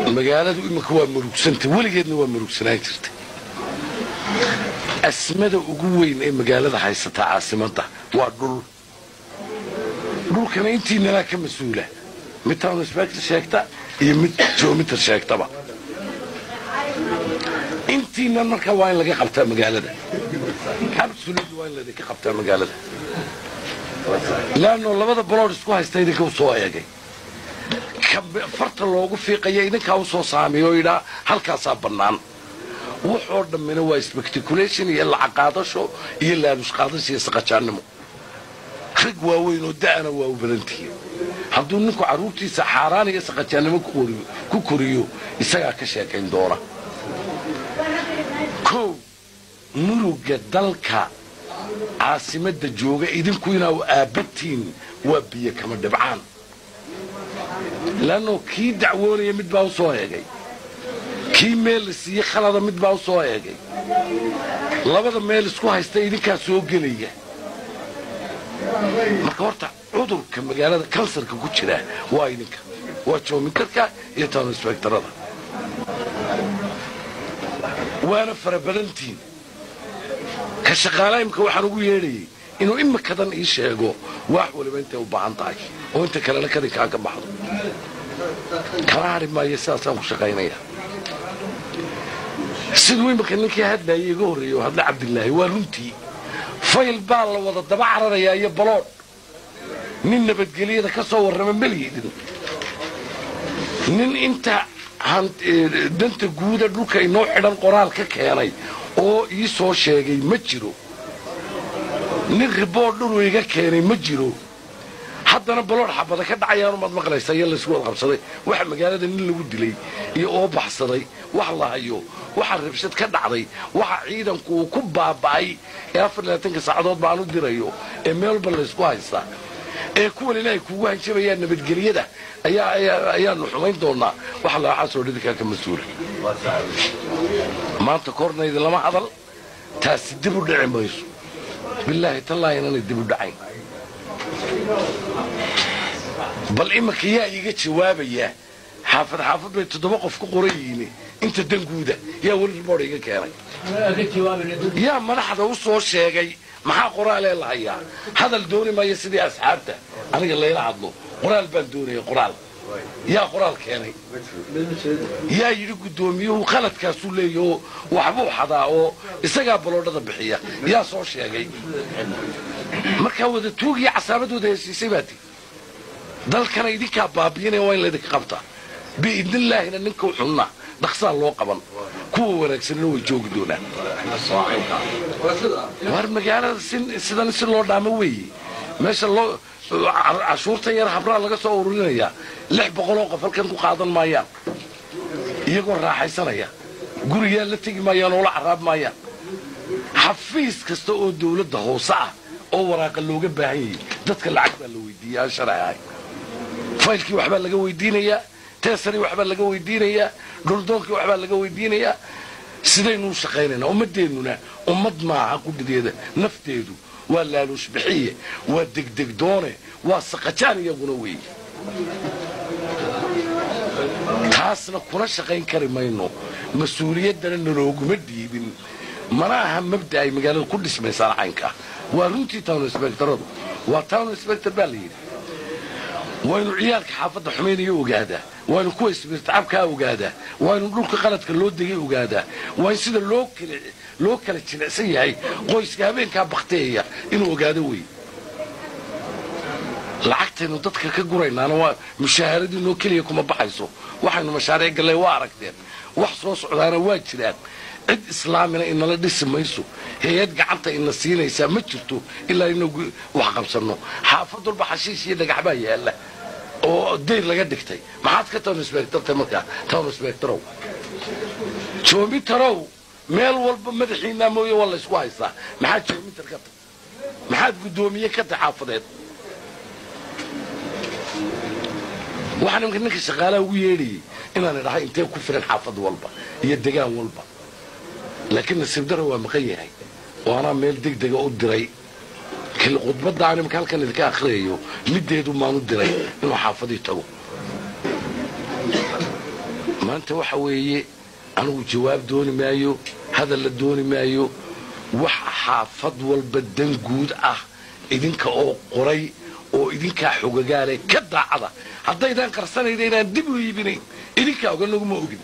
magaaladu iminka waa murugsanta weligeedna waa murugsanaan jirta asmada ugu weyn ee magaalada haysataa caasimadda waa dhul dhulkana intiinanaa ka mas-uula mid town inspector sheegta iyo mid geometer sheegtaba intiinan markaa waa in laga qabtaa magaalada absolutely waa in laydinka qabtaa magaalada laanno labada bolood isku haysta idinka u soo eegay farta loogu fiiqaya idinkaa u soo saamiyo oo yidhaa halkaasaa bannaan wuxoo dhammina waa specticulation iyo lacaqaadasho iyo laalushqaadasho iyo saqajaannimo rag waaweyn oo da'ana waa u badantihiin hadduu ninku carruurtiisa xaaraan iyo saqajaannimo ku koriyo isagaa ka sheekayn doona kow muruga dalka caasimadda jooga idinku inaa aabbatiin waa biyo kama dhibcaan laannoo kii dacwoonaya mid baa u soo eegay kii meel la siiye khalada mid baa u soo eegay labada meel isku haysta idinkaa soo gelaya marka horta cudurka magaalada kansarka ku jira waa idinka waa joomintarka iyo town inspectorada waana fara badantiin ka shaqaala imika waxaan ugu yeedhayay inuu imikadan ii sheego wax waliba intay u baahan tahay oo inta kalena kadinkaa ka baxdo kala hadhi maayo sidaasaan ku shaqaynaya siduu imika ninkii hadlaayay iga horreeyey oo hadle cabdilaahi waa runtii fayl baa la wada daba cararayaa iyo baloodh nin nabadgelyada ka soo warrama meliidin nin inta danta guuda dhulka inoo xidhan qoraal ka keenay oo ii soo sheegay ma jiro nin ribood dhulu iga keenay ma jiro haddana baloodh xabada ka dhacayaanu maad maqlaysa iyo laysku wad qabsaday waxa magaalada nin lagu dilay iyo oo baxsaday wax la hayo waxa rabshad ka dhacday waxa ciidanku uu ku baaba'ay ee afar labaatanka saacadood baan u dirayo ee meel walba laysku haystaa ee kuwan ilaahay kuugu hanjabayaan nabadgelyada ayaanu xumayn doonaa waxa laaxaasoo dhidinkaa ka mas-uula maanta kornayda lama hadal taasi dib u dhici mayso bilaahi tallaahi inanay dib u dhacayn bal iminka yaa iiga jawaabayaa xaafad xaafad bay toddoba qof ku qoran yihiin inta danguuda yaa weli riboodh iga keenay yaa madaxda u soo sheegay maxaa qoraalee la hayaa hadal dooni maayo sidii asxaabta aniga layla hadlo qoraal baan doonaya qoraal yaa qoraal keenay yaa yidhi guddoomiyuhu khaladkaasuu leeya oo waxbuu xadaa oo isagaa baloodhada bixiya yaa soo sheegay markaa wada tuugiyo casaamadooda heshiisay baati dalkana idinkaa baabiinaya waa in laydinka qabtaa biidnillaahina ninka xunna dhaqsaa loo qaban kuwa wanaagsanina way joogi doonaan war magaalada sidan si loo dhaamo weeye meesha loo cashuurtan yar habraa laga soo ururinayaa lix boqoloo qof halkan ku qaadan maayaan iyagoo raaxaysanaya guriyaa la tegi maayaan oo la caraab maayaan xafiis kasta oo dawladda hoose ah oo waraaqa looga baahan yahay dadka lacag baa la weydiiya aan sharci ahay faylkii waxbaa laga weydiinayaa teesarii waxbaa laga weydiinayaa dhuldoonkii waxbaa laga weydiinayaa sidaynuu shaqaynaynaa ummaddeennuna ummad maaha qudhideeda nafteedu waa laaluush bixiye waa degdegdoone waa saqajaan iyaguna weeye taasna kuna shaqayn kari mayno mas-uuliyaddana nalooguma dhiibin mana aha mabda ay magaalada ku dhismaysaan caynkaa waa runtii town inspectoradu waa town inspector baa la yidhi waynu ciyaalka xaafadda xumaynayo ogaadaa waynu kuwa isbiirtacabkaa ogaadaa waynu dhulka qaladka loo degay ogaadaa waa in sida loo kala jilicsan yahay qoyska habeenkaa bakteeya inuu ogaado wey lacagtaynu dadka ka guraynaana waa mushaaharaduinoo keliya kuma baxayso waxaynu mashaariic gallay waa aragteen wax soo socdaana waa jiraan cid islaamina inala dhisi mayso hay-ad gacanta ina siinaysaa ma jirto ilaa inagu wax qabsanno xaafad walba xashiish iyo dhagax baa yaalla oo dayr laga dhigtay maxaad ka town inspectortay markaa town inspectorow joomitarow meel walba madaxiinaa mooye waa laysku haystaa maxaad joomitar ka tay maxaad guddoomiye ka tay xaafadeed waxaan imka ninka shaqaalaha ugu yeedhayay inaan idhahay intee ku filan xaafad walba iyo degaan walba laakiin nasiib daro waa maqan yahay oo anaa meel degdega u diray khudbadda aan imka halkan idinka akhriyayo middeedu maanu diray inuu xaafadii tago maanta waxa weeye anigu jawaab dooni maayo hadal la dooni maayo wax xaafad walba dan guud ah idinka oo qoray oo idinkaa xogagaale ka daacada haddaydaan qarsanayna inaan dib u iibinayn idinkaa oga naguma ogin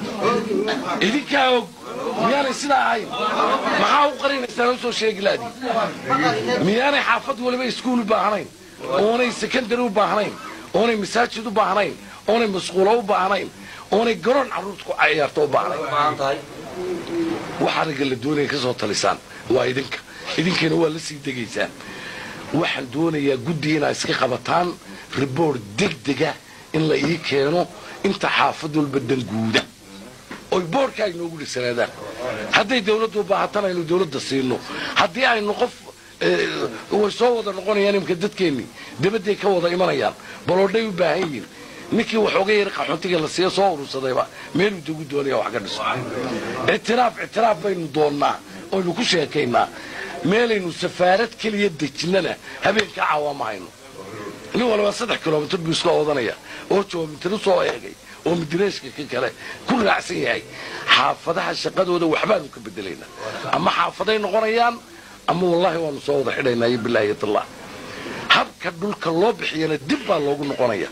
idinkaa og miyaanay sidaa ahayn maxaa u qarinaysaan u soo sheegi laadii miyaanay xaafad waliba iskuul u baahnayn oonay sekondary u baahnayn oonay masaajid u baahnayn oonay masquulo u baahnayn oonay garoon carruurta ku ciyaarto u baahnayn waxaa ragga la doonaya ka soo talisaan waa idinka idinkana waa la sii degaysaan waxaan doonayaa guddi inaa iska qabataan ribord degdega in la ii keeno inta xaafad walba danguuda oy boorka ay noogu dhigsanaadaan hadday dawladdu u baahatan aynu dawladda siino haddii aynu qof way soo wada noqonayaan imka dadkeennii dabadday ka wada imanayaan baloodhay u baahan yihiin ninkii waxooga yar qaxoontiga la siiya soo urursadayba meeluu dagu doonaya wax ka dhiso ictiraaf ictiraaf baynu doonnaa oynu ku sheekaynaa meelaynu safaarad keliya dejinnana habeenkaa cawaama hayno nin walba saddex kilomitr buu iska oodanaya oo joomitr soo eegay oo midireeshka ka kale ku raacsan yahay xaafadaha shaqadooda waxbaanu ka bedelaynaa ama xaafaday noqonayaan ama wallaahi waanu soo wada xidhaynaa iyo bilaahi tallah habka dhulka loo bixiyana dib baa loogu noqonaya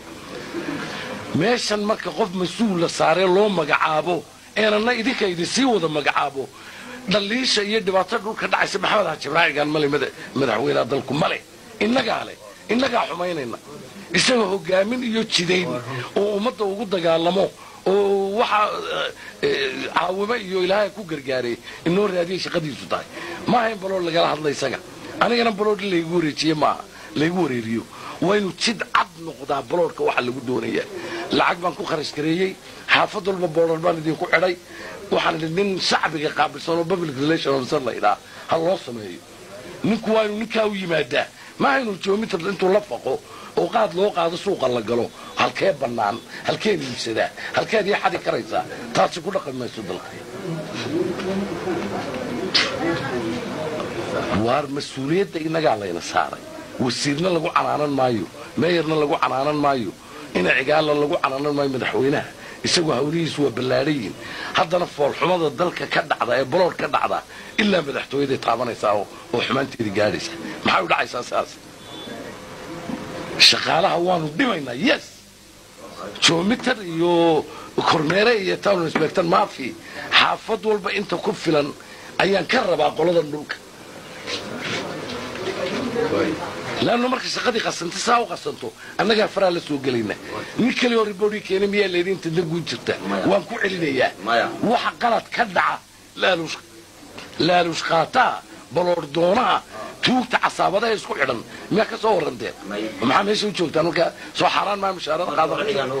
meeshan marka qof mas-uul la saaree loo magacaabo eenana idinka idinsii wada magacaabo dhaliisha iyo dhibaatada dhulka dhacaysa maxamed hajibraacigan male madaxweyneha dalku male innagaa leh innagaa xumaynayna isagoo hogaamin iyo jidayn oo ummadda ugu dagaalamo oo waxaa caawimo iyo ilaahay ku gargaaray inoo raadiyay shaqadiisu tahay maaha in balood lagala hadla isaga anigana balood in laygu wareejiye maaha laygu wareeriyo waa inuu jid cad noqdaa baloodhka waxa lagu doonayaa lacag baan ku kharash gareeyey xaafad walba boodhar baan idinku xidhay waxaan idhi nin shacbiga qaabilsan oo public relation officer la idhaa ha loo sameeyo ninku waa inuu ninkaa u yimaadaa maaha inuu joomitar intuu la faqo oo qaad loo qaado suuqa la galo halkee bannaan halkeed iibsadaa halkeed ii xadi karaysaa taasi ku dhaqan mayso dalka waar mas-uuliyadda innagaa layna saaray wasiirna lagu canaanan maayo meeyarna lagu canaanan maayo ina cigaalla lagu canaanan maayo madaxweynaha isagoo hawlihiisu waa ballaadhayiin haddana foolxumada dalka ka dhacda ee balood ka dhacda ilaa madaxtooyaday taabanaysaa oo xumaanteedii gaadhaysa maxay u dhacaysaa sidaas shaqaalaha waanu dhimaynaa yes joomitar iyo kormeere iyo town inspector maafi xaafad walba inta ku filan ayaan ka rabaa qoladan dhulka laannu marka shaqadii qasanto saa u qasanto annagaa faraa la soo gelayna nin kalioo riboodhii keena miyaa leedin inta danguun jirta waan ku celinayaa waxa qalad ka dhaca laaluush qaataa baloor doonaha tuugta casaabadaha isku xidhan miyaa ka soo waranteen maxaa meesha u joogtaan markaa soo xaaraan maa mushaarada qaadan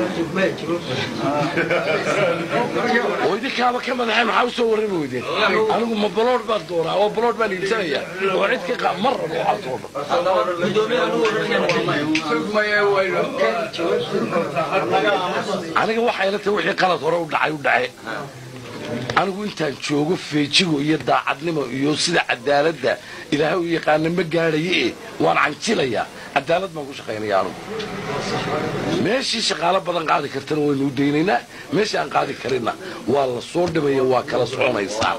oo idinkaaba ka madaxeen maxaa u soo warrami weydeen anigu ma balood baan doonaa oo balood baan iibsanayaa oo cid ka ma rabo waxaasoo dhan aniga waxay la tahay wixii qalad hore u dhacay u dhace anigu intaan joogo feejigo iyo daacadnimo iyo sida cadaaladda ilaahay u yaqaana ma gaadhaye waan canjilayaa cadaalad baan ku shaqaynaya anugu meeshii shaqaalo badan qaadi kartana waynu u daynaynaa meeshii aan qaadi karinna waa la soo dhimaya waa kala soconaysaa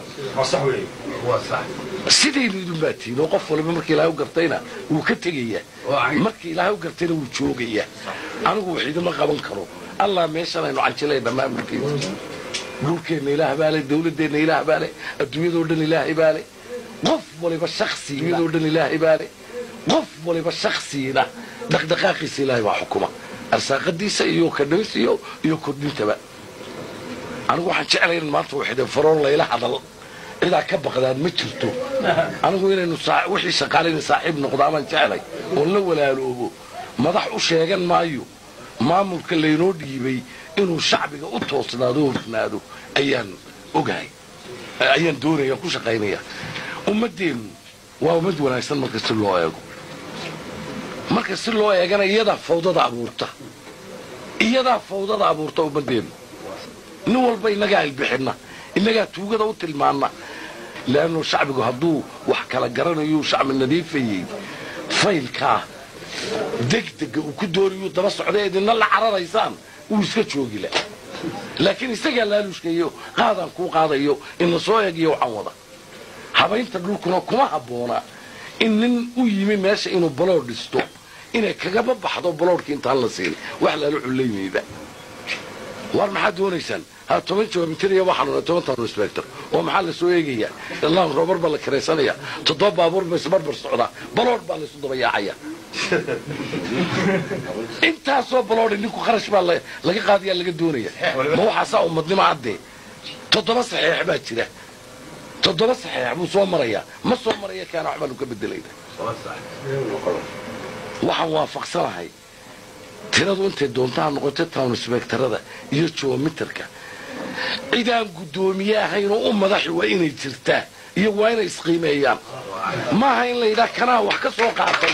sidaynu idin baa tihin oo qof waliba markii ilaahay u gartayna wuu ka tegayaa markii ilaahay u gartayna wuu joogayaa anigu wax idima qaban karo allah meeshan aynu canjilay dhammaan markiisa dhulkeenna ilaah baa le dawladdeenna ilaah baa le adduunyadoo dhan ilaahay baa le qof waliba shaksiyadoo dhan ilaahay baa le qof waliba shaksiina dhaqdhaqaaqiisa ilaahay baa xukuma arsaaqadiisa iyo kadhamis iyo iyo kordhintaba anigu waxaan jeclay in maanta waxde faroon layla hadal cidaa ka baqdaan ma jirto anigu inaynu wixii shaqaalayna saaxiib noqdaamaan jeclay oo la walaaloobo madax u sheegan maayo maamulka laynoo dhiibay inuu shacbiga u toosnaado o hufnaado ayaan ogahay ayaan doonaya ku shaqaynaya ummaddeennu waa ummad wanaagsan marka si loo eego marka si loo eegana iyadaa fawdada abuurta iyadaa fawdada abuurta ummaddeennu nin walba innagaa ilbixinna innagaa tuugada u tilmaanna leannu shacbigu hadduu wax kala garanayuu shacbi nadiifayey faylkaa degdega uu ku doonayuu daba socday idinna la cararaysaan wuu iska joogi la laakiin isagaa laalushkayo qaadaan kuu qaadayo in la soo eegiyo waxaan wada habaynta dhulkuna kuma habboona in nin u yimi meesha inuu balood dhisto inay kagaba baxdo baloodhkii intaan la siin wax laala cullaymayba war maxaad doonaysaan ha toban jawaabintir iyo waxaan toban tano inspector oo maxaa la soo eegayaa illaan roobar baa la karaysanaya toddoba baabuur ba isbarbar socdaa baloodh baa laysu dabayaacaya intaasoo baloodhi ninku kharash baa laga qaadayaa laga doonaya ma waxaasaa ummadnimo addee toddoba saxeex baa jira toddoba saxeex buu soo marayaa ma soo maraya kaana waxbaanu ka bedelayna waxaan waafaqsanahay tiradu intay doontaa noqotay town inspectorada iyo joomitarka cidaan guddoomiye ahayn oo u madaxi waa inay jirtaa iyo waa inay isqiimeeyaan maaha in la yidhaha kanaa wax ka soo qaatay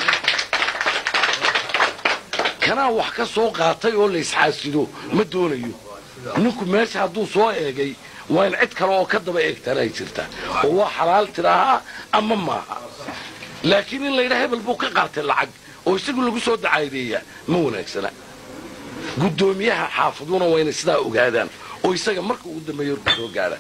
kanaa wax ka soo qaatay oo la isxaasido ma doonayo ninku meesha hadduu soo eegay waa in cid kale oo ka daba eegtaan ay jirtaa oo waa xalaal tidaahaa ama maaha laakiin in la yidhaha hebel buu ka qaatay lacag oo isagu lagu soo dacaydeeyaa ma wanaagsana guddoomiyaha xaafaduna waa inay sidaa ogaadaan oo isaga marka ugu dambeeya horku soo gaadhaan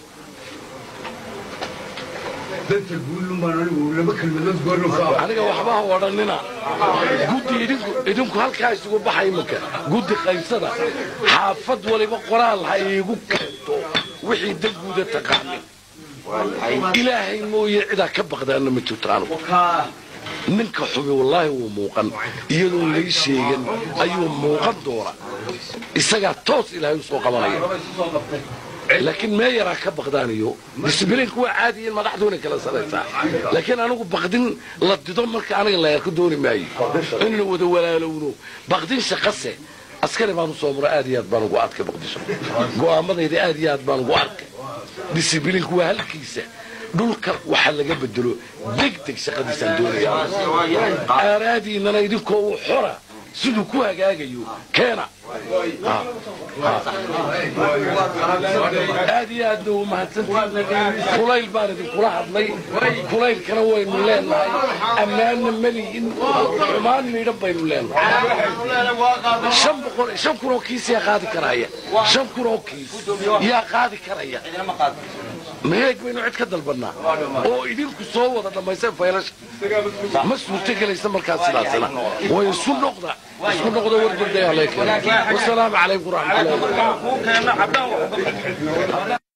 aniga waxba ha odhanina guddi idinku halkaa isugu baxa iminka guddi qaybsada xaafad waliba qoraal ha iigu keento wixii danguuda taqaanin ilaahay mooye cidaa ka baqdaana ma jirto anugu ninka xubi wallaahi wuu muuqan iyadoon lay sheegan ayuu muuqan doona isagaa toos ilaahay u soo qabanaya laakiin mee yaraa ka baqdaaniyo disbliinku waa caadiyin madaxduuna kala saraysaa laakiin anigu baqdin la dido marka aniga la yarka dooni maayo inaynu wada walaalowno baqdin shaqase askari baan usoo muro aad iyo aad baan ugu adka baqdisho go'aamadayda aad iyo aad baan ugu arkay disbliinku waa halkiisa dhulka waxa laga bedelo degdeg shaqadiisaan doonaya aaraadiinana idinkoo uu xora siduu ku hagaagayo keena aad iyo aadna u mahadsantiin kulayl baan idinkula hadlay kulaylkana waynu leenahay ammaanna melihin xumaan miidhan baynu leenahay shan kun oo kiis yaa qaadi karaya shan kun oo kiis yaa qaadi karaya maheeg baynu cid ka dalbannaa oo idinku soo wada dhammayseen faylasha ma suurto gelaysa markaas sidaasina way isu noqda isku noqda wardurdaya wasalaamu calaykum waraxmatullahi